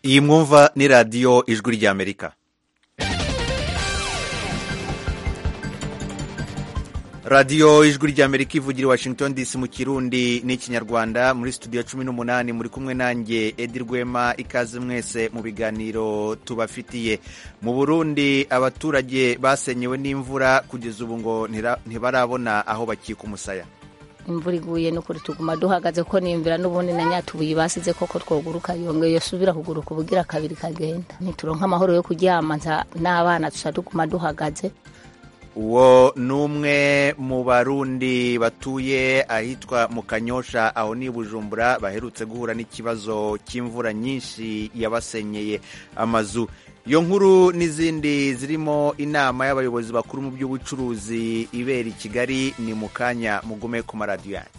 iyi mwumva ni radiyo ijwi ry'amerika radiyo ijwi ry'amerika ivugira i washington dc mu kirundi n'ikinyarwanda muri studio cumi n'umunani muri kumwe nanjye edi rwema ikaze mwese mu biganiro tubafitiye mu burundi abaturage basenyewe n'imvura kugeza ubu ngo ntibarabona aho bakika umusaya imvura iguye n'ukuri tuguma duhagaze ko nimvira n'ubundi na nyatubuye basize koko twoguruka yongeye yosubira kuguruka ubugira kabiri kagenda ntituronka amahoro yo kuryama n'abana tuca tuguma duhagaze uwo ni umwe mu barundi batuye ahitwa mu kanyosha aho ni bujumbura baherutse guhura n'ikibazo cy'imvura nyinshi yabasenyeye amazu iyo nkuru n'izindi zirimo inama y'abayobozi bakuru mu by'ubucuruzi ibera i kigali ni mu kanya mugume ku maradiyo yanyu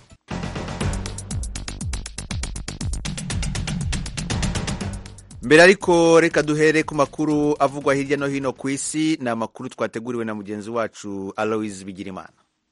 mbere ariko reka duhere ku makuru avugwa hirya no hino ku isi ni amakuru twateguriwe na mugenzi wacu aloise bigirimana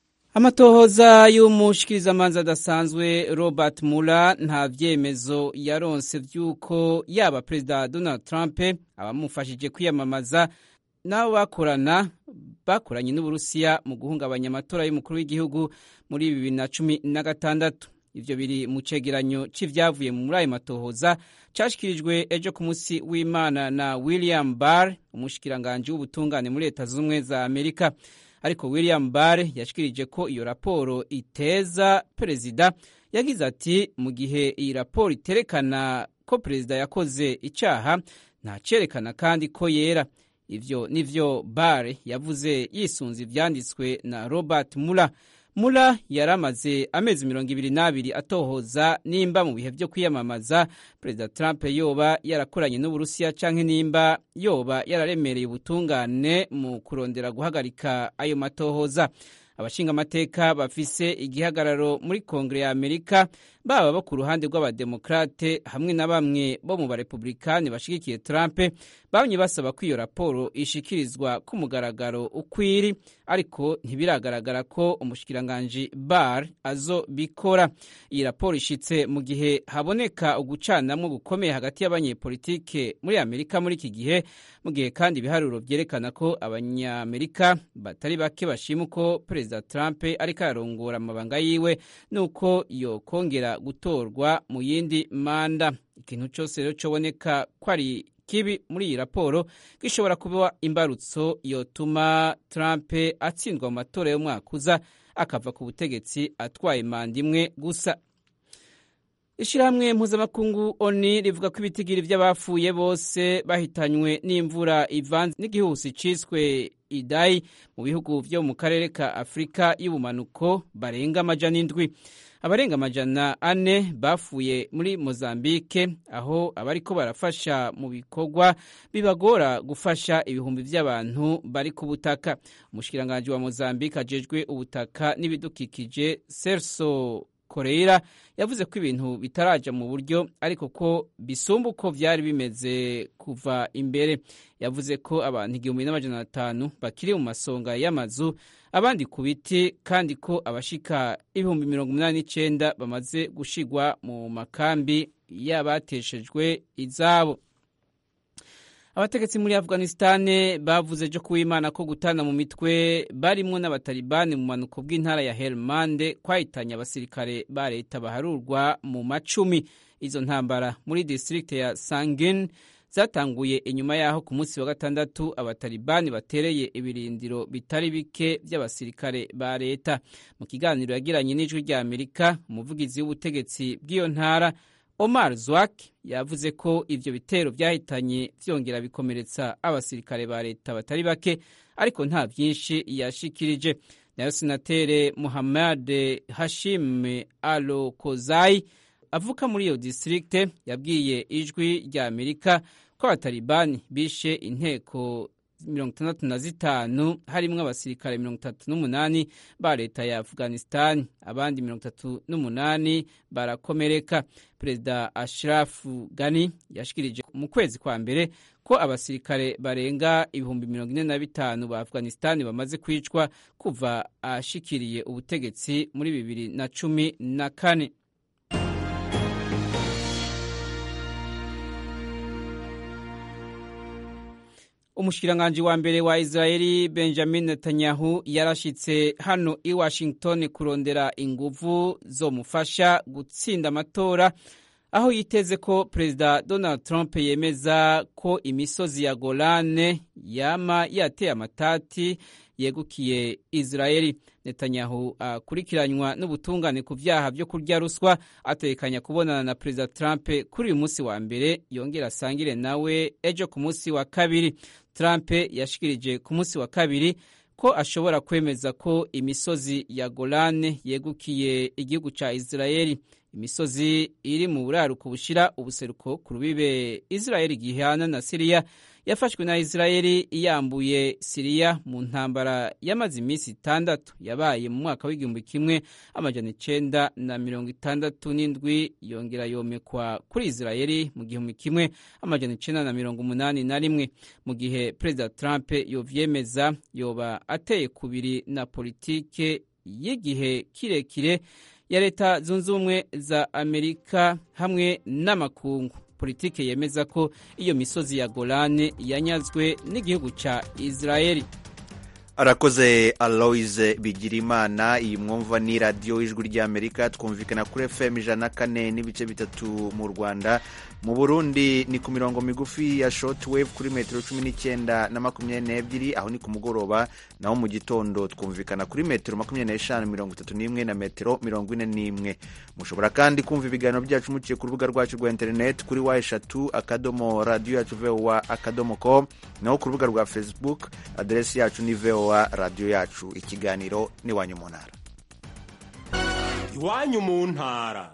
amatohoza y'umushikirizamanza adasanzwe robert mula nta vyemezo yaronse vy'uko yaba perezida donald trump abamufashije kwiyamamaza n'abo bakorana bakoranye n'uburusiya mu guhungabanya amatora y'umukuru w'igihugu muri bibiri na cumi na gatandatu ivyo biri mu cegeranyo c'ivyavuye muri ayo matohoza cashikirijwe ejo ku musi w'imana na william barr umushikiranganji w'ubutungane muri leta z'ubumwe za amerika ariko william barr yashikirije ko iyo raporo iteza perezida yagize ati mu gihe iyi raporo iterekana ko perezida yakoze icaha ntacerekana kandi ko yera ivyo nivyo barr yavuze yisunze ivyanditswe na robert muller mula yari amaze amezi mirongo ibiri n'abiri atohoza nimba mu bihe byo kwiyamamaza perezida trump yoba yarakoranye n'uburusiya canke nimba yoba yararemereye ubutungane mu kurondera guhagarika ayo matohoza abashingamateka bafise igihagararo muri kongere ya amerika baba bo ku ruhande rw'abademokrate hamwe na bamwe bo mu barepublikani bashigikiye trump bamye basaba ko iyo raporo ishikirizwa ku mugaragaro ukwiri ariko ntibiragaragara ko umushikiranganji bar azobikora iyi raporo ishitse mu gihe haboneka ugucanamwo gukomeye hagati y'abanyepolitike muri amerika muri iki gihe mu gihe kandi ibiharuro vyerekana ko abanyamerika batari bake bashima uko perezida trump ariko ararongora amabanga yiwe nuko yokongera gutorwa mu yindi manda ikintu cose rero coboneka ko ari kibi muri iyi raporo gishobora kuba imbarutso yotuma Trump atsindwa mu matora y'umwaka uza akava ku butegetsi atwaye manda imwe gusa ishyirahamwe mpuzamakungu oni rivuga ko ibitigiri by'abapfuye bose bahitanywe n'imvura ivanze n'igihusi ciswe idayi mu bihugu vyo mu karere ka afurika y'ubumanuko barenga amajana indwi abarenga amajana ane bafuye muri mozambike aho abariko barafasha mu bikorwa bibagora gufasha ibihumbi vy'abantu bari ku butaka umushikiranganji wa mozambike ajejwe ubutaka n'ibidukikije serso koreira yavuze ko ibintu bitaraja mu buryo ariko ko bisumba uko vyari bimeze kuva imbere yavuze ko abantu igihumbi n'amajana atanu bakiri mu masonga y'amazu abandi ku biti kandi ko abashika ibihumbi mirongo umunani n'icenda bamaze gushigwa mu makambi y'abateshejwe izabo abategetsi muri afghanistan bavuze ejo kuwimana ko gutana mu mitwe barimwo n'abatalibani mu manuko bw'intara ya helmande kwahitanye abasirikare ba leta baharurwa mu macumi izo ntambara muri district ya sangin zatanguye inyuma yaho ku munsi wa gatandatu abatalibani batereye ibirindiro bitari bike by'abasirikare ba leta mu kiganiro yagiranye n'ijwi rya amerika umuvugizi w'ubutegetsi bw'iyo ntara omar zwak yavuze ko ivyo bitero vyahitanye vyongera bikomeretsa abasirikare ba leta batari bake ariko nta vyinshi yashikirije nayo senatere muhammad hashim alo kozai avuka muri iyo distrikte yabwiye ijwi rya amerika ko abatalibani bishe inteko mirongo itandatu na zitanu harimwo abasirikare mirongo itatu n'umunani ba leta ya afghanistan abandi mirongo itatu n'umunani barakomereka perezida ashirafu gani yashikirije mu kwezi kwa mbere ko abasirikare barenga ibihumbi mirongo ine na bitanu ba afghanistan bamaze kwicwa kuva ashikiriye ubutegetsi muri bibiri na cumi na kane umushikiranganji wa mbere wa israeli benjamin netanyahu yarashitse hano i washington kurondera inguvu zomufasha gutsinda amatora aho yiteze ko perezida donald trump yemeza ko imisozi ya golane yama yateye amatati yegukiye israeli netanyahu akurikiranywa n'ubutungane ku vyaha vyo kurya ruswa atekanya kubonana na perezida trump kuri uyu munsi wa mbere yongera asangire nawe ejo ku munsi wa kabiri trump yashikirije ku munsi wa kabiri ko ashobora kwemeza ko imisozi ya golane yegukiye igihugu ca israeli imisozi iri mu buraruko bushira ubuseruko ku rubibe israeli gihana na siriya yafashwe na israeli iyambuye siriya mu ntambara yamaze iminsi itandatu yabaye mu mwaka w'igihumbi kimwe amajana icenda na mirongo itandatu n'indwi yongera yomekwa kuri israeli mu gihumbi kimwe amajana icenda na mirongo umunani na rimwe mu gihe perezida trump yovyemeza yoba ateye kubiri na politike y'igihe kirekire ya leta zunze ubumwe za amerika hamwe n'amakungu politike yemeza ko iyo misozi ya golane yanyazwe n'igihugu ca israeli arakoze aloise bigirimana iyi mwumva ni radiyo ijwi ry'amerika twumvikana kuri fm ijana na kane n'ibice bitatu mu rwanda mu burundi ni ku mirongo migufi ya shortwave kuri metero cumi n'icyenda na makumyabiri n'ebyiri aho ni ku mugoroba naho mu gitondo twumvikana kuri metero makumyabiri n'eshanu mirongo itatu n'imwe na metero mirongo ine n'imwe mushobora kandi kumva ibiganiro byacu muciye ku rubuga rwacu rwa interineti kuri wa eshatu akadomo radiyo yacu vowa akadomo com naho ku rubuga rwa facebook aderesi yacu ni vowa radiyo yacu ikiganiro n'iwanyu mu ntara iwanyu mu ntara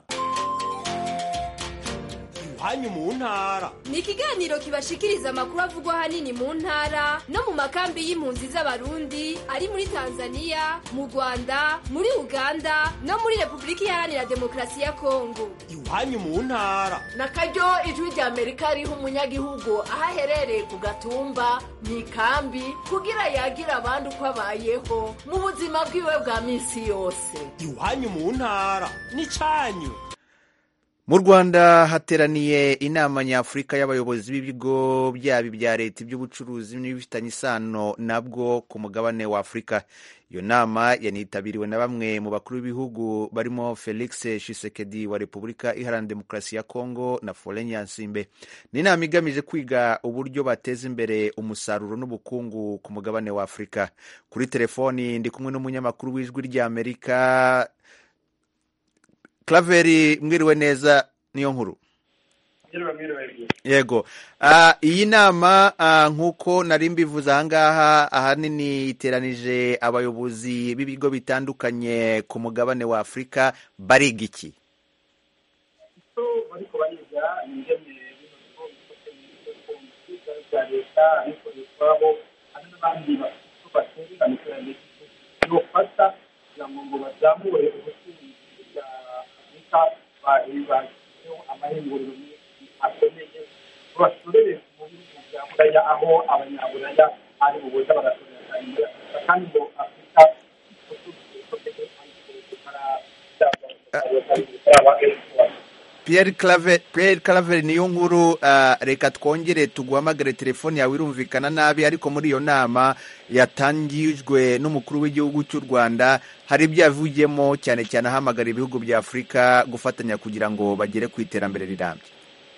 iwanyu mu ntara ni ikiganiro kibashikiriza amakuru avugwa ahanini mu ntara no mu makambi y'impunzi z'abarundi ari muri tanzania mu rwanda muri uganda no muri repubulika iharanira demokarasi ya kongo iwanyu mu ntara na karyo ijwi rya amerika riha umunyagihugu aho aherereye ku gatumba mu ikambi kugira yagira abandi uko abayeho mu buzima bwiwe bwa minsi yose iwanyu mu ntara n'icyanyu mu rwanda hateraniye inama nyafurika y'abayobozi b'ibigo byaba ibya leta iby'ubucuruzi n'ibifitanye isano nabwo ku mugabane wa afurika iyo nama yanitabiriwe na bamwe mu bakuru b'ibihugu barimo felix shisekedi wa repubulika iharanira demokarasi ya kongo na foren yansimbe ni inama igamije kwiga uburyo bateza imbere umusaruro n'ubukungu ku mugabane wa afurika kuri telefoni ndi kumwe n'umunyamakuru w'ijwi ry'amerika Claveri mwiriwe neza niyo nkuru yego iyi nama nk'uko nari mbivuze ahangaha ahanini iteranije abayobozi b'ibigo bitandukanye ku mugabane wa afurika bariga iki kugira ngo bazamure ubucuruzi bashyizeho amahinguriro akomeye basorere mu bihugu bya buraya aho abanyaburaya ari bubuza bagasorera cyane muri afurika kandi ngo afurika Pierre Claver niyo nkuru reka twongere tuguhamagare telefoni yawe irumvikana nabi ariko muri iyo nama yatangijwe n'umukuru w'igihugu cy'u Rwanda hari ibyo yavugiyemo cyane cyane ahamagara ibihugu bya Afurika gufatanya kugira ngo bagere ku iterambere rirambye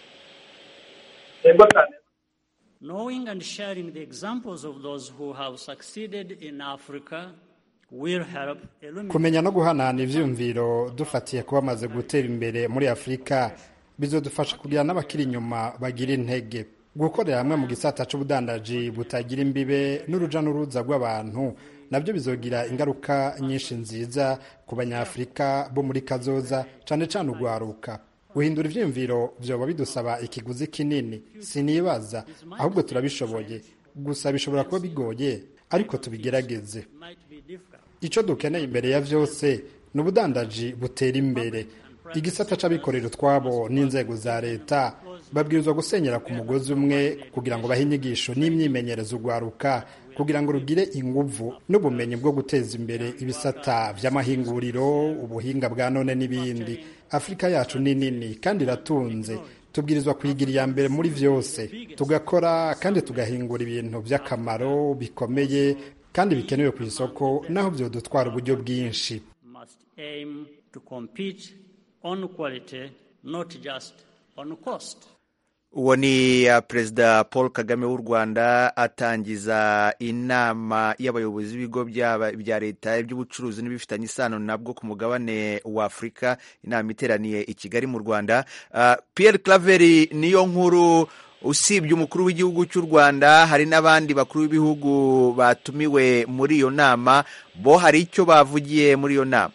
Knowing and sharing the examples of those who have succeeded in Africa will help eliminate kumenya no guhanahana ivyiyumviro dufatiye kuba bamaze gutera imbere muri afurika bizodufasha kugira n'abakiri inyuma bagira intege gukorera hamwe mu gisata c'ubudandaji butagira imbibe n'uruja n'uruza rw'abantu nabyo bizogira ingaruka nyinshi nziza ku banyafurika bo muri kazoza cane cane urwaruka guhindura ivyiyumviro vyoba bidusaba ikiguzi kinini sinibaza ahubwo turabishoboye gusa bishobora kuba bigoye ariko tubigerageze might be difficult. icyo dukeneye imbere ya byose ni ubudandaji butera imbere igisata c'abikorera utwabo n'inzego za leta babwirizwa gusenyera ku mugozi umwe kugira ngo bahe inyigisho n'imyimenyerezo urwaruka kugira ngo rugire inguvu n'ubumenyi bwo guteza imbere ibisata vy'amahinguriro ubuhinga bwa none n'ibindi afurika yacu ni nini kandi iratunze tubwirizwa kuyigira iya mbere muri vyose tugakora kandi tugahingura ibintu vy'akamaro bikomeye kandi bikenewe ku isoko naho vyodutwara uburyo bwinshi must aim to compete on quality, not just on cost. uwo ni uh, perezida paul kagame w'u rwanda atangiza inama y'abayobozi b'ibigo byaba- bya leta iby'ubucuruzi n'ibifitanye isano nabwo ku mugabane wa afurika inama iteraniye i kigali mu rwanda uh, pierre claveri niyo nkuru usibye umukuru w'igihugu cy'u rwanda hari n'abandi bakuru b'ibihugu batumiwe muri iyo nama bo hari icyo bavugiye muri iyo nama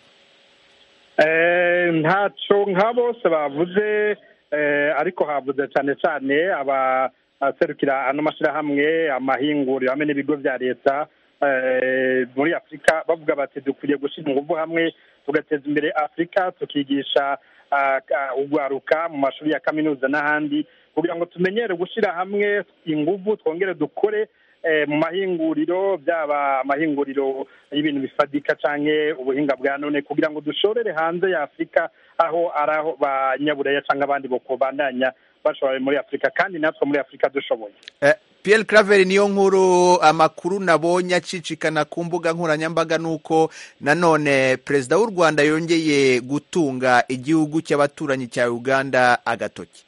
Eh, ntacyo nka bose bavuze eh, ariko havuze cyane cyane abaserukira ano mashyirahamwe amahinguriro hamwe n'ibigo bya leta eh, muri afurika bavuga bati dukwiriye gushyira ingufu hamwe tugateza imbere afurika tukigisha ah, ah, ugwaruka mu mashuri ya kaminuza n'ahandi kugira ngo tumenyere gushyira hamwe ingufu twongere dukore eh, mu mahinguriro byaba amahinguriro y'ibintu bifadika canke ubuhinga bwa none kugira ngo dushorere hanze ya afurika aho ari aho banyaburaya cyangwa abandi bokobandanya bashobora muri afurika kandi natwe muri afurika dushoboye Eh, Pierre Claver niyo nkuru amakuru nabonye acicikana ku mbuga nkoranyambaga nuko nanone perezida w'u Rwanda yongeye gutunga igihugu cy'abaturanyi cya Uganda agatoki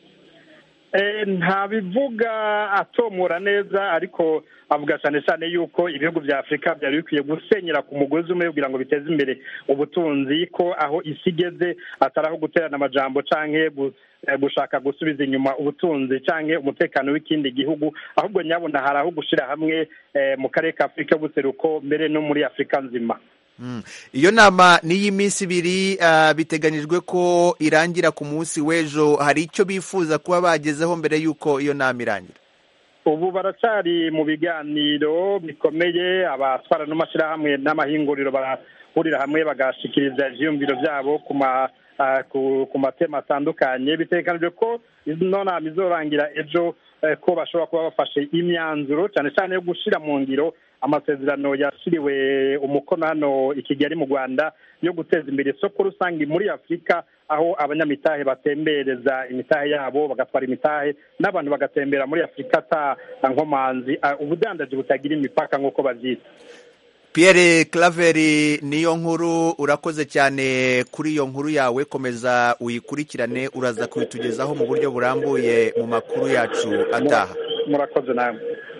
Eh, ntabivuga atomora neza ariko avuga cyane cyane yuko ibihugu bya afurika byari bikwiye gusenyera ku mugozi umwe kugira ngo biteze imbere ubutunzi ko aho isi igeze atari aho guterana amajambo canke gu- eh, gushaka gusubiza inyuma ubutunzi canke umutekano w'ikindi gihugu ahubwo nyabona hari aho gushira hamwe eh, mu karere ka afurika y'ubuseruko mbere no muri afurika nzima Mm. iyo nama ni iy'iminsi ibiri ah, biteganyijwe ko irangira ku munsi w'ejo hari icyo bifuza kuba bagezeho mbere y'uko iyo nama irangira ubu baracyari mu biganiro bikomeye abatwara n'amashyirahamwe n'amahinguriro barahurira hamwe bagashikiriza ivyiyumviro byabo ku ma ah, ku- ku matema atandukanye bitegekanijwe ko ino nama izorangira ejo eh, ko bashobora kuba bafashe imyanzuro cyane cyane yo gushira mu ngiro amasezerano yashyiriwe umukono hano i kigali mu rwanda yo guteza imbere isoko rusange muri afurika aho abanyamitahe batembereza imitahe yabo bagatwara imitahe n'abantu bagatembera muri afurika ata nkomanzi ah, ubudandaji butagira imipaka nk'uko babyita Pierre Claver niyo nkuru urakoze cyane kuri iyo nkuru yawe komeza uyikurikirane uraza kubitugezaho mu buryo burambuye mu makuru yacu ataha murakoze namwe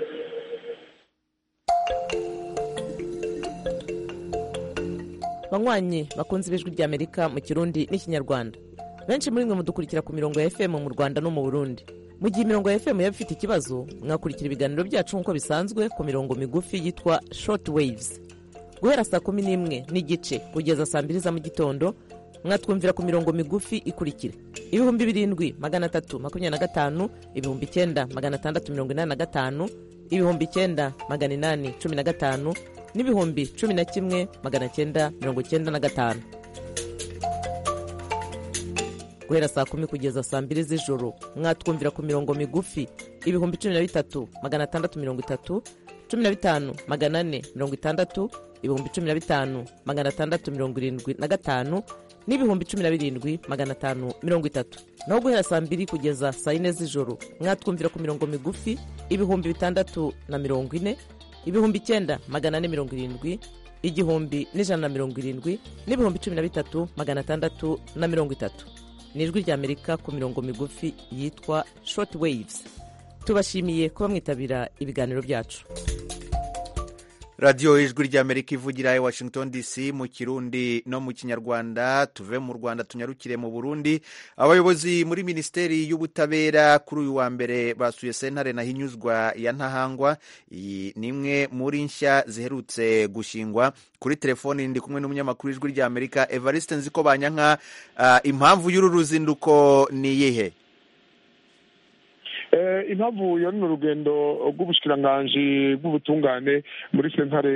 banywanyi bakunze ibijwi ry'amerika mu kirundi n'ikinyarwanda benshi muri mwe mudukurikira ku mirongo ya fm mu rwanda no mu burundi mu gihe imirongo ya fm yaba ifite ikibazo mwakurikira ibiganiro byacu nk'uko bisanzwe ku mirongo migufi yitwa short waves guhera saa kumi n'imwe n'igice kugeza saa mbiri za mu gitondo mwatwumvira ku mirongo migufi ikurikira ibihumbi birindwi magana atatu makumyabiri na gatanu ibihumbi icyenda magana atandatu mirongo inani na gatanu ibihumbi icyenda magana inani cumi na gatanu n'ibihumbi cumi na kimwe magana cyenda mirongo cyenda na gatanu guhera saa kumi kugeza saa mbiri z'ijoro mwatwumvira ku mirongo migufi ibihumbi cumi na bitatu magana atandatu mirongo itatu cumi na bitanu magana ane mirongo itandatu ibihumbi cumi na bitanu magana atandatu mirongo irindwi na gatanu n'ibihumbi cumi na birindwi magana atanu mirongo itatu naho guhera saa mbiri kugeza saa yine z'ijoro mwatwumvira ku mirongo migufi ibihumbi bitandatu na mirongo ine ibihumbi icyenda magana ane mirongo irindwi igihumbi n'ijana na mirongo irindwi n'ibihumbi cumi na bitatu magana atandatu na mirongo itatu ni ijwi ry'amerika ku mirongo migufi yitwa short waves tubashimiye kuba mwitabira ibiganiro byacu radiyo ijwi ry'amerika ivugira i washington dc mu kirundi no mu kinyarwanda tuve mu rwanda tunyarukire mu burundi abayobozi muri minisiteri y'ubutabera kuri uyu wa mbere basuye sentare na hinyuzwa ya ntahangwa iyi ni imwe muri nshya ziherutse gushingwa kuri telefoni ndi kumwe n'umunyamakuru w'ijwi ry'amerika evariste nziko banyanka uh, impamvu y'uru ruzinduko ni iyihe impamvu yo ni urugendo rw'ubushikiranganji bw'ubutungane muri sentare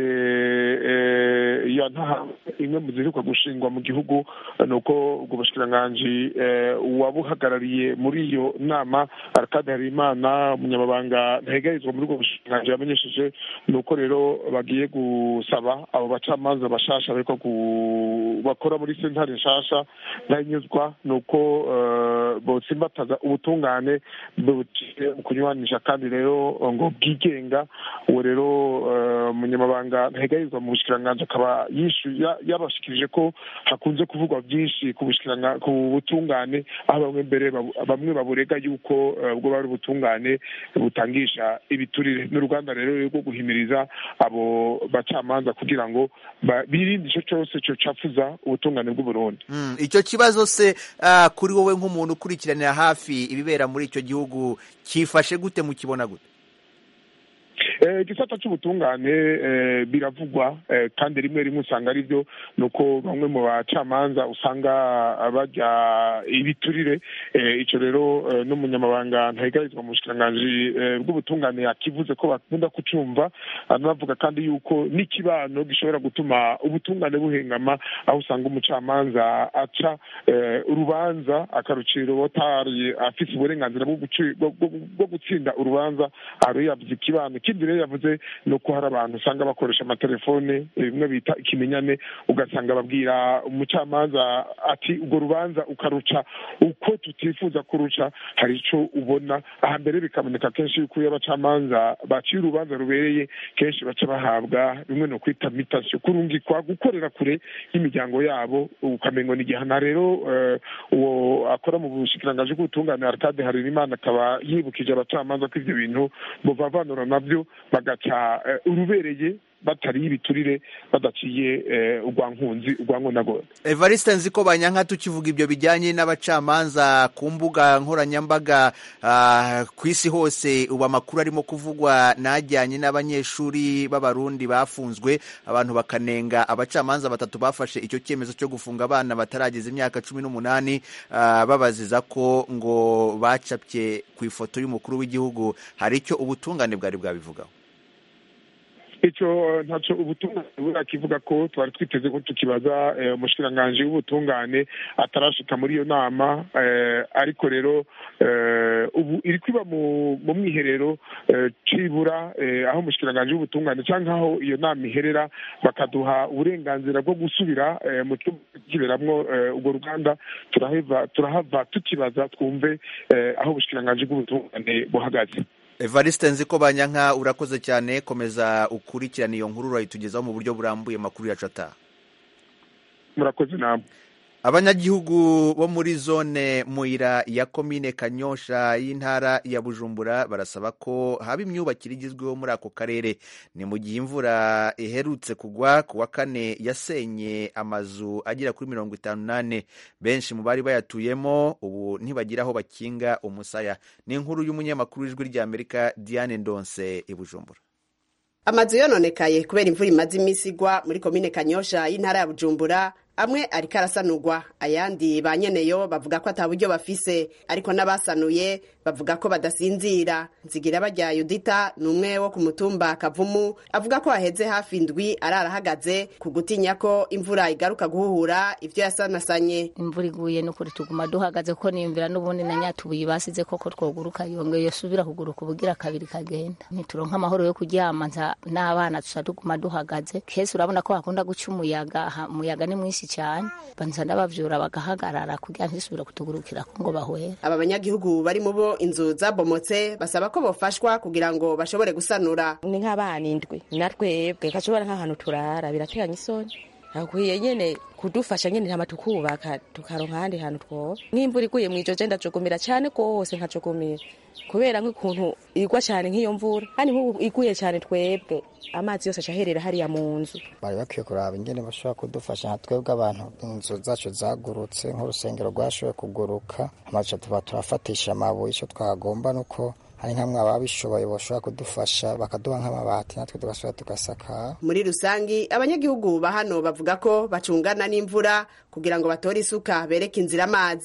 ya ntaha imwe mu ziheruka gushingwa mu gihugu ni uko ubwo bushikiranganji uwabuhagarariye muri iyo nama arakade harimana umunyamabanga ntegarizwa muri ubwo bushikiranganji yamenyesheje ni uko rero bagiye gusaba abo bacamanza bashasha bariko bakora muri sentare nshasha ntahinyuzwa ni uko botsimbataza ubutungane butiye mu kunywanisha kandi rero ngo bwigenga uwo rero umunyamabanga ntegarizwa mu bushikiranganji akaba yabashikirije ko hakunze kuvugwa byinshi ku butungane aho bamwe mbere bamwe baburega yuko ubwo bari ubutungane butangisha ibiturire n'uruganda rero rwo guhimiriza abo bacamanza kugira ngo birinde icyo cyose cyocafuza ubutungane bw'uburundi icyo kibazo se kuri wowe nk'umuntu ukurikiranira hafi ibibera muri icyo gihugu cyifashe gute mukibona gute igisata cy'ubutungane biravugwa kandi rimwe rimwe usanga ari byo ni uko bamwe mu bacamanza usanga bajya ibiturire icyo rero n'umunyamabanga ntahigarizwa mu bushikiranganji bw'ubutungane yakivuze ko bakunda kucumva anavuga kandi yuko n'ikibano gishobora gutuma ubutungane buhengama aho usanga umucamanza aca urubanza akarucira uwatari afite uburenganzira bwo gutsinda urubanza aho yavuze ikibano ikindi rero yavuze ni uko hari abantu usanga bakoresha amatelefone bimwe bita ikimenyane ugasanga babwira umucamanza ati urwo rubanza ukaruca uko tutifuza kuruca hari icyo ubona aha mbere bikaboneka kenshi yuko iyo abacamanza baciye urubanza rubereye kenshi baca bahabwa bimwe no kwita mitasiyo kurungikwa gukorera kure y'imiryango yabo ukamenya ni igihana rero uwo akora mu bushikirangaje bw'ubutungane aratade harerimana akaba yibukije abacamanza ko ibyo bintu buvavanura nabyo bagaca urubereye batari ibiturire badaciye urwa nkunzi urwa nkunagora evariste nzi ko banyanka tukivuga ibyo bijyanye n'abacamanza ku mbuga nkoranyambaga ku isi hose ubu amakuru arimo kuvugwa n'ajyanye n'abanyeshuri b'abarundi bafunzwe abantu bakanenga abacamanza batatu bafashe icyo cyemezo cyo gufunga abana batarageza imyaka cumi n'umunani babaziza ko ngo bacapye ku ifoto y'umukuru w'igihugu hari icyo ubutungane bwari bwabivugaho icyo ntacyo ubutungane burakivuga ko twari twiteze ko tukibaza umushikiranganji w'ubutungane atarashika muri iyo nama ariko rero ubu iri kwiba mu mwiherero cibura aho umushikiranganji w'ubutungane cyangwa aho iyo nama iherera bakaduha uburenganzira bwo gusubira mu cyumba kiberamwo urwo ruganda turahava tukibaza twumve aho ubushikiranganji bw'ubutungane buhagaze evariste nzi ko banyanka urakoze cyane komeza ukurikirane iyo nkuru urayitugezaho mu buryo burambuye amakuru yacu ataha murakoze namwe abanyagihugu bo muri zone muyira ya komine kanyosha y'intara ya bujumbura barasaba ko haba imyubakire igezweho muri ako karere ni mu gihe imvura iherutse kugwa ku wa kane yasenye amazu agera kuri mirongo itanu n'ane benshi mu bari bayatuyemo ubu ntibagira aho bakinga umusaya ni inkuru y'umunyamakuru w'ijwi ry'amerika diane ndonse i bujumbura amazu yononekaye kubera imvura imaze iminsi igwa muri komine kanyosha y'intara ya bujumbura amwe ariko arasanurwa ayandi ba nyeneyo bavuga ko ata buryo bafise ariko n'abasanuye bavuga ko badasinzira nzigira bajya yudita ni umwe wo ku mutumba kavumu avuga ko haheze hafi indwi ararahagaze ku gutinya ko imvura igaruka guhuhura ibyo yasanasanye imvura iguye n'ukuri tuguma duhagaze ko niyumvira n'ubundi na nyatubuye basize koko twoguruka yongeye yosubira kuguruka ubugira kabiri kagenda ntituronka amahoro yo kuryama n'abana tuca tuguma duhagaze kese urabona ko hakunda guca umuyaga umuyaga ni mwinshi cyane banza n'abavyura bagahagarara kugira ntisubire kutugurukira ko ngo bahwera aba banyagihugu bari mu bo inzu zabomotse basaba ko bofashwa kugira ngo bashobore gusanura ni nk'abana indwi natwebwe gashobora nk'ahantu turara birateganya isoni hakwiye nyene kudufasha nyene ntama tukubaka tukaronka ahandi hantu twoba nk'imvura iguye mw'ijoje ndajugumira cyane rwose nkajugumira kubera nk'ukuntu igwa cyane nk'iyo mvura kandi nk'ubu iguye cyane twebwe amazi yose acaherera hariya mu nzu bari bakwiye kuraba ingene bashobora kudufasha nka twebwe abantu inzu zacu zagurutse nk'urusengero rwashoboye kuguruka amaca tuba turafatisha amabuye icyo twagomba nuko hari nk'amwe ababishoboye bashobora kudufasha bakaduha nk'amabati natwe tugasubira tugasakara muri rusangi abanyagihugu ba hano bavuga ko bacungana n'imvura kugira ngo batore isuka bereke inzira amazi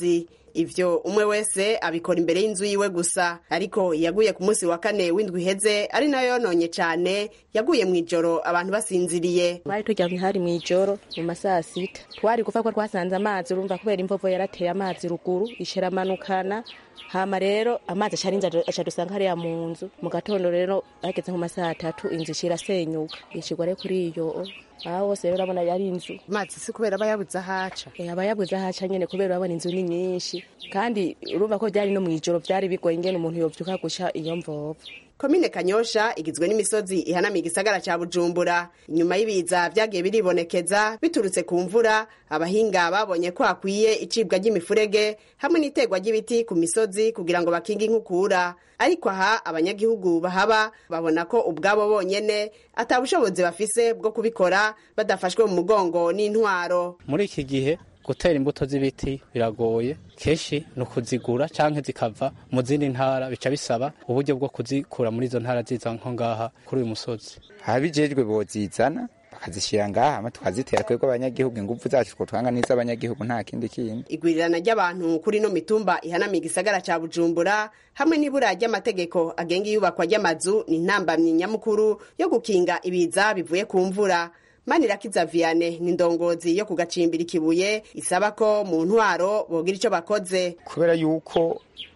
ivyo umwe wese abikora imbere y'inzu yiwe gusa ariko yaguye ku munsi wa kane w'indwi iheze ari nayo yononye cane yaguye mw'ijoro abantu basinziriye twari turyamye hari mw'ijoro mu masaha sita twari gupfa ko twasanze amazi urumva kubera imvovo yarateye amazi ruguru ishiramanukana hama rero amazi acarinze aca dusanga hariya mu nzu mu gatondo rero hageze nko masaha atatu inzu ishira senyuka ishigwa rero kuri iyo aha hose rero urabona yari inzu amazi si kubera aba yabuze ahaca aba yabuze ahaca nyene kubera urabona inzu ni nyinshi kandi urumva ko byari no mw'ijoro byari bigoye ingene umuntu yovyuka guca iyo mvovo komine kanyosha igizwe n'imisozi ihanamiye igisagara ca bujumbura inyuma y'ibiza vyagiye biribonekeza biturutse ku mvura abahinga babonye ko hakwiye icibwa ry'imifurege hamwe n'iterwa ry'ibiti ku misozi kugira ngo bakinge inkukura ariko aha abanyagihugu bahaba babona ko ubwabo bonyene ata bushobozi bafise bwo kubikora badafashwe mu mugongo n'intwaro muri iki gihe gutera imbuto z'ibiti biragoye kenshi ni ukuzigura cyangwa zikava mu zindi ntara bica bisaba uburyo bwo kuzikura muri izo ntara ziza nko ngaha kuri uyu musozi ababijejwe bozizana bakazishyira ngaha hama tukazitera twebwe abanyagihugu ingufu zacu two twanga n'iz'abanyagihugu nta kindi kindi igwirirana ry'abantu kuri ino mitumba ihanamiye igisagara ca bujumbura hamwe n'ibura ry'amategeko agenga iyubakwa ry'amazu ni intambamyi nyamukuru yo gukinga ibiza bivuye ku mvura manirakiza viane ni ndongozi yo kugacimbira ikibuye isaba ko mu ntwaro bogira icyo bakoze kubera yuko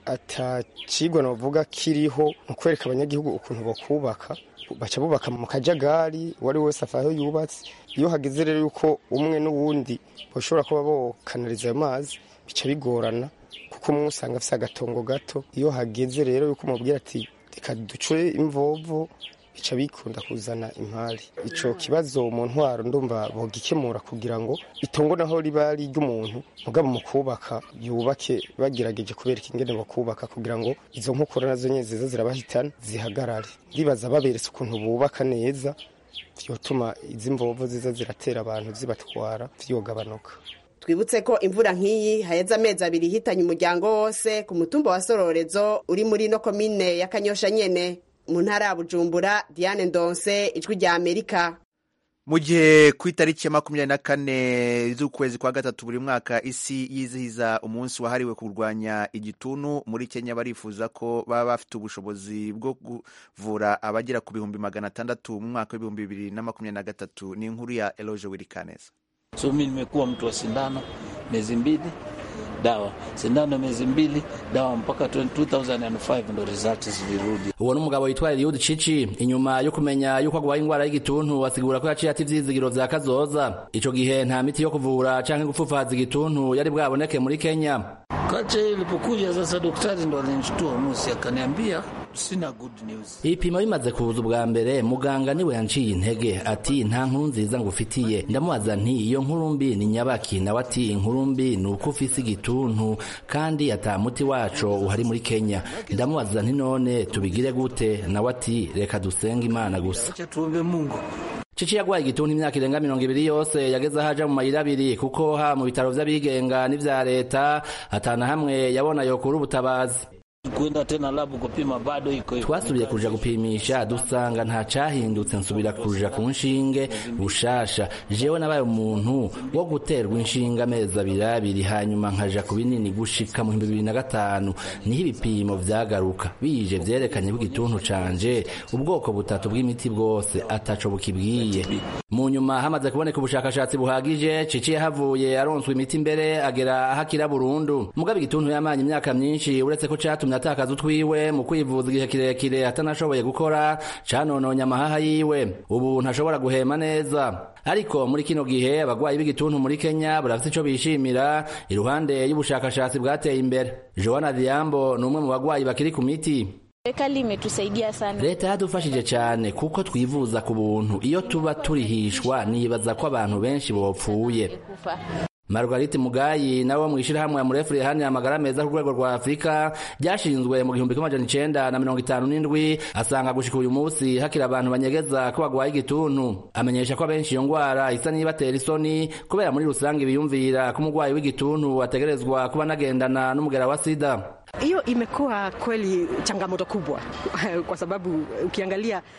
atacigwa novuga kiriho mu kwereka abanyagihugu ukuntu bakubaka baca bubaka mu kajagari uwo ari wese afa aho yubatse iyo hageze rero yuko umwe n'uwundi bashobora kuba bokanariza ayo mazi bica bigorana kuko umwe usanga afise agatongo gato iyo hageze rero yuko umubwira ati reka duce imvovo bica bikunda kuzana impari ico kibazo mu ntwaro ndumva bogikemura kugira ngo itongo naho riba ari ry'umuntu mugabo mu kubaka yubake bagerageje kubereka ingene bakubaka kugira ngo izo nkokora nazo nyene ziza zirabahitana zihagarare ndibaza baberetse ukuntu bubaka neza vyotuma izi mvovo ziza ziratera abantu zibatwara vyogabanuka twibutse ko imvura nk'iyi haheze amezi abiri ihitanye umuryango wose ku mutumba wa sororezo uri muri no komine ya kanyosha nyene mu ntara ya bujumbura diane ndonse ijwi rya amerika mu gihe ku itariki ya makumyabiri na kane z'ukwezi kwa gatatu buri mwaka isi yizihiza umunsi wahariwe kurwanya igituntu muri kenya barifuza ko baba bafite ubushobozi bwo kuvura abagera ku bihumbi magana atandatu mu mwaka w'ibihumbi bibiri na makumyabiri na gatatu ni inkuru ya eloge wirikaneza so mi nimekuwa mtu wa sindano miezi mbili dawa sindano miezi mbili dawa mpaka 2005 ndo results zilirudi. uwo ni umugabo witwa Eliud Cici inyuma yo kumenya yuko agwaye ingwara y'igituntu asigura ko yaciye ati ivyizigiro vya kazoza ico gihe nta miti yo kuvura canke gupfufaza igituntu yari bwaboneke muri Kenya Kacha ilipokuja sasa, daktari ndo alinishtua musi, akaniambia sina good news. ibipimo bimaze kuza ubwa mbere muganga niwe yanciye intege ati nta nkuru nziza ngufitiye ndamubaza nti iyo nkuru mbi ni nyabaki nawe ati inkuru mbi ni uko ufise igituntu kandi ata muti waco uhari muri kenya ndamubaza nti none tubigire gute nawe ati reka dusenge imana gusa Acha tuombe Mungu. Cici yagwaye igituntu imyaka irenga mirongo ibiri yose yageze aho aja mu mayira abiri kuko ha mu bitaro vy'abigenga n'ivya leta atana hamwe yabona yokura ubutabazi Kwenda tena labu kupima bado iko hivyo. twasubiye kuja gupimisha dusanga nta cahindutse nsubira kuja ku nshinge bushasha jewe nabaye umuntu wo guterwa inshinge amezi abiri abiri hanyuma nkaja ku binini gushika mu bihumbi bibiri na gatanu niho ibipimo vyagaruka bije vyerekanye ko igituntu canje ubwoko butatu bw'imiti bwose ataco bukibwiye mu nyuma hamaze kuboneka ubushakashatsi buhagije cici yahavuye aronswa imiti mbere agera aho akira burundu mugabe igituntu yamanye imyaka myinshi uretse ko catumye atakaza utwiwe mu kwivuza igihe kirekire atanashoboye gukora canononye amahaha yiwe ubu ntashobora guhema neza ariko muri kino gihe abagwayi b'igituntu muri kenya barafite ico bishimira iruhande y'ubushakashatsi bwateye imbere joana diambo ni umwe mu bagwayi bakiri ku miti Serikali imetusaidia sana. leta yadufashije cyane kuko twivuza ku buntu iyo tuba turihishwa nibaza ko abantu benshi bopfuye Kufa. Margarite Mugayi nawe mu ishirahamwe ya Murefure hanya amagara meza ku rwego rwa Afrika ryashinzwe mu gihumbi kimwe amajana icenda na mirongo itanu n'indwi asanga gushika uyu munsi hakiri abantu banyegeza ko bagwaye igituntu amenyesha ko abenshi iyo ngwara isa n'ibatera isoni kubera muri rusange biyumvira ko umugwayi w'igituntu ategerezwa kuba anagendana n'umugera wa sida Hiyo imekuwa kweli changamoto kubwa kwa sababu ukiangalia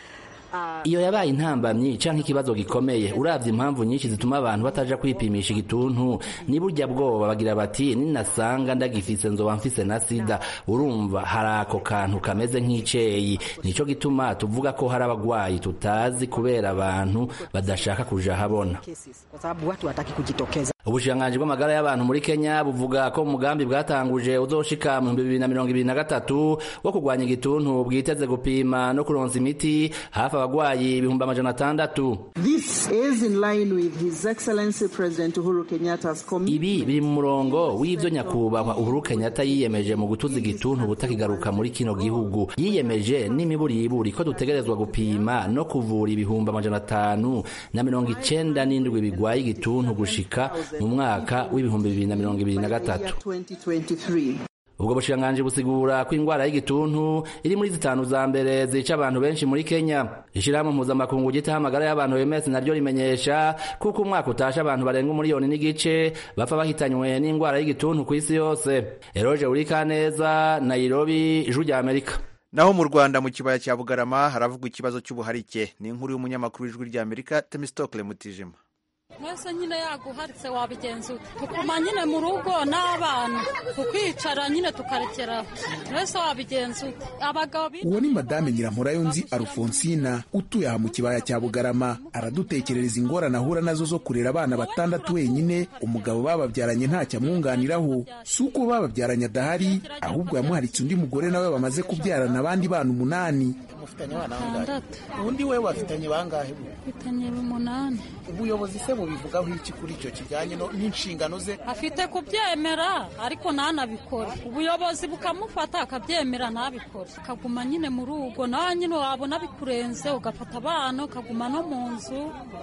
iyo yabaye intambamyi canke ikibazo gikomeye uravye impamvu nyinshi zituma abantu bataja kwipimisha igituntu ni burya bwoba bagira bati ninasanga ndagifise nzoba mfise na sida urumva hari ako kantu kameze nk'iceyi nico gituma tuvuga ko hari abagwayi tutazi kubera abantu badashaka kuja habona kwa sababu watu wataki kujitokeza. ubushikiranganji bw'amagara y'abantu muri kenya buvuga ko umugambi bwatanguje uzoshika mu bihumbi bibiri na mirongo ibiri na gatatu wo kurwanya igituntu bwiteze gupima no kuronsa imiti hafi abagwayi ibihumbi amajana atandatu This is in line with His Excellency President Uhuru Kenyatta's commitment. ibi biri mu murongo w'ivyo nyakubahwa uhuru kenyatta yiyemeje mu gutuza igituntu butakigaruka muri kino gihugu yiyemeje n'imiburiburi ko dutegerezwa gupima no kuvura ibihumbi amajana atanu na mirongo icenda n'indwi bigwaye igituntu gushika mu mwaka w'ibihumbi bibiri na mirongo ibiri na gatatu 2023. ubwo bushikiranganji busigura ko ingwara y'igituntu iri muri zitanu za mbere zica abantu benshi muri kenya ishirahamwe mpuzamakungu gitaha amagara y'abantu OMS naryo rimenyesha kuko umwaka utasha abantu barenga umuriyoni n'igice bapfa bahitanywe n'ingwara y'igituntu ku isi yose eroje urikaneza nairobi ijwi rya amerika naho mu rwanda mu kibaya cya bugarama haravugwa ikibazo cy'ubuharike ni inkuru y'umunyamakuru w'ijwi rya amerika temistokle mutijima mwese nyine yaguharitse wabigenza ute tukuma nyine mu rugo n'abana tukicara nyine tukarekera mwese wabigenza ute abagabo bi- uwo ni madame nyiramporayonzi alfonsina utuye aha mu kibaya cya bugarama aradutekerereza ingorane ahura nazo zo kurera abana batandatu wenyine umugabo bababyaranye ntacyo amwunganiraho si uko bababyaranye adahari ahubwo yamuharitse undi mugore nawe bamaze kubyarana abandi bana umunani mufitanye abana Batandatu. ubundi we bafitanye bangahe bitanye umunani ubuyobozi se bubivugaho iki kuri icyo kijyanye no- n'inshingano ze afite kubyemera ariko ntanabikore ubuyobozi bukamufata akabyemera ntabikore akaguma nyine mu rugo nawe nyine wabona bikurenze ugafata abana ukaguma no mu nzu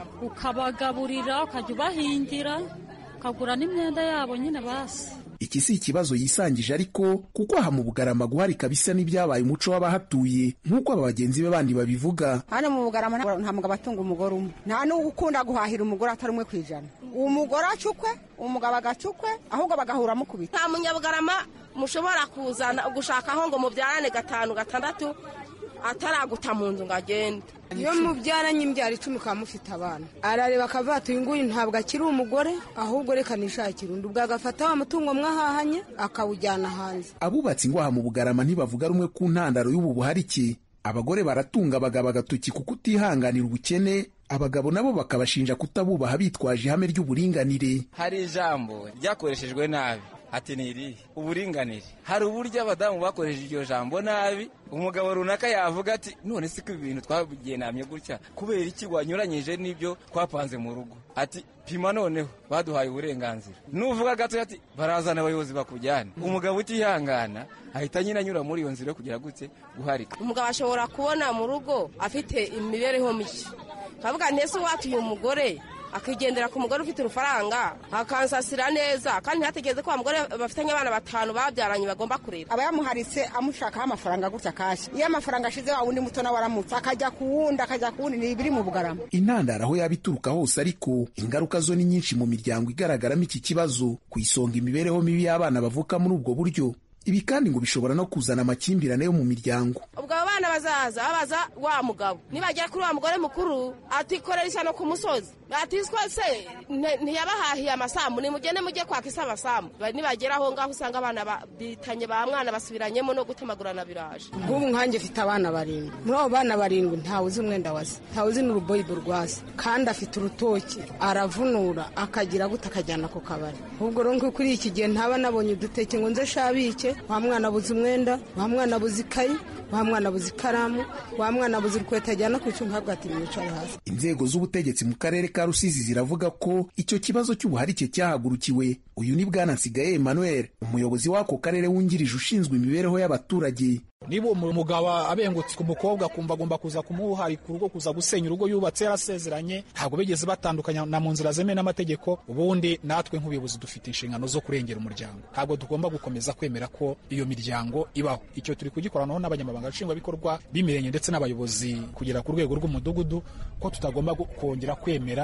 ukabagaburira ukajya ubahingira ukagura n'imyenda yabo nyine basi iki si ikibazo yisangije ariko kuko aha mu bugarama guharika bisa n'ibyabaye umuco w'abahatuye nk'uko aba bagenzi be bandi babivuga hano mu bugarama nta nta mugabo atunga umugore umwe nta n'uwo ukunda guhahira umugore atari umwe ku ijana umugore acukwe umugabo agacukwe ahubwo bagahura mukubita nta munyabugarama mushobora kuzana gushakaho ngo mubyarane gatanu gatandatu ataraguta mu nzu ngo agende iyo mubyaranye imbyaro icumi ukaba mufite abana arareba akavuga ati uyu nguyu ntabwo akiri umugore ahubwo reka nishakire undi ubwo agafata wa mutungo mwahahanye akawujyana hanze abubatsi ngo aha mu bugarama ntibavuga rumwe ku ntandaro y'ubu buharike abagore baratunga abagabo agatoki kuko utihanganira ubukene abagabo nabo bakabashinja kutabubaha bitwaje ihame ry'uburinganire hari ijambo ryakoreshejwe nabi ati ni irihe uburinganire hari uburyo abadamu bakoresheje iryo jambo nabi umugabo runaka yavuga ati none si ko ibi bintu twabigenamye gutya kubera iki wanyuranyije n'ibyo twapanze mu rugo ati pima noneho baduhaye uburenganzira nuvuga gato ati barazana abayobozi bakujyana umugabo utihangana ahita nyine anyura muri iyo nzira yo kugira gute guharika umugabo ashobora kubona mu rugo afite imibereho mike kavuga ntese watuye umugore akigendera ku mugore ufite urufaranga akansasira neza kandi ntihategereze ko wa mugore bafitanye abana batanu babyaranye bagomba kurera aba yamuharitse amushakaho amafaranga gutya kashi iyo amafaranga ashize wa wundi muto nawe aramutse akajya ku wundi akajya ku wundi ni ibiri mu bugarama intandaro aho yaba ituruka hose ariko ingaruka zo ni nyinshi mu miryango igaragaramo iki kibazo ku isonga imibereho mibi y'abana bavuka muri ubwo buryo ibi kandi ngo bishobora no kuzana amakimbirane yo mu miryango ubwo abo bana bazaza babaza wa mugabo nibagera kuri wa mugore mukuru atikorera ishyano ku musozi ati twese nte- ntiyabahahiye amasambu nimugende mujye kwaka isi amasambu Ba- nibagera aho ngaho usanga abana ba- bitanye ba mwana basubiranyemo no gutemagurana biraje nk'ubu nkanjye mfite abana barindwi muri abo bana barindwi ntawe uzi umwenda wase ntawe uzi n'uruboyibo rwase kandi afite urutoki aravunura akagira gute akajyana ku kabari ubwo rero nko kuri iki gihe ntaba nabonye uduteke ngo nze shabike wa mwana abuze umwenda wa mwana abuze ikayi wa mwana abuze ikaramu wa mwana abuze urukweto ajyana ku icunga ahabwa ati mwicare hasi inzego z'ubutegetsi mu karere ka rusizi ziravuga ko icyo kibazo cy'ubuharike cyahagurukiwe uyu ni bwana nsigaye emmanuel umuyobozi w'ako karere wungirije ushinzwe imibereho y'abaturage niba uwo mugabo abengutse ku mukobwa akumva agomba kuza kumuharika urugo kuza gusenya urugo yubatse yarasezeranye ntabwo bigeze batandukanya na mu nzira zemewe n'amategeko ubundi natwe nk'ubuyobozi dufite inshingano zo kurengera umuryango ntabwo tugomba gukomeza kwemera ko iyo miryango ibaho icyo turi kugikoranaho n'abanyamabanga nshingwabikorwa b'imirenge ndetse n'abayobozi kugera ku rwego rw'umudugudu ko tutagomba gu- kongera kwemera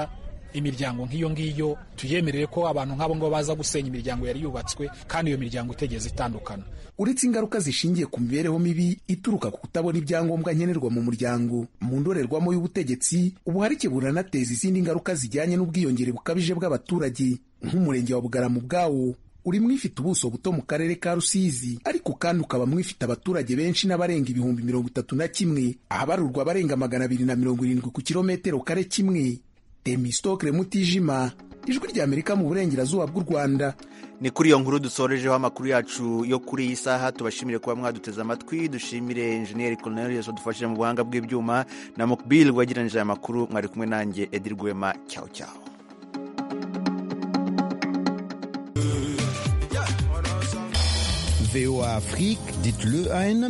imiryango nk'iyo ngiyo tuyemerere ko abantu nk'abo ngabo baza gusenya imiryango yari yubatswe kandi iyo miryango itegeze itandukana uretse ingaruka zishingiye ku mibereho mibi ituruka ku kutabona ibyangombwa nkenerwa mu muryango mu ndorerwamo y'ubutegetsi ubuharike buranateza izindi ngaruka zijyanye n'ubwiyongere bukabije bw'abaturage nk'umurenge wa bugarama ubwawo uri mwifite ubuso buto mu karere ka rusizi ariko kandi ukaba mwifite abaturage benshi n'abarenga ibihumbi mirongo itatu na kimwe ahabarurwa abarenga magana abiri na mirongo irindwi ku kilometero kare kimwe temistokre mutijima ijwi ry'amerika mu burengerazuba bw'u rwanda ni kuri iyo nkuru dusorejeho amakuru yacu yo kuri iyi saha tubashimire kuba mwaduteze amatwi dushimire enjeniyeri cornelius wadufashije mu buhanga bw'ibyuma na mukbil wagiranije aya makuru mwari kumwe nanjye edi rwema cyawu cyawu VOA Afrique, dites-le à un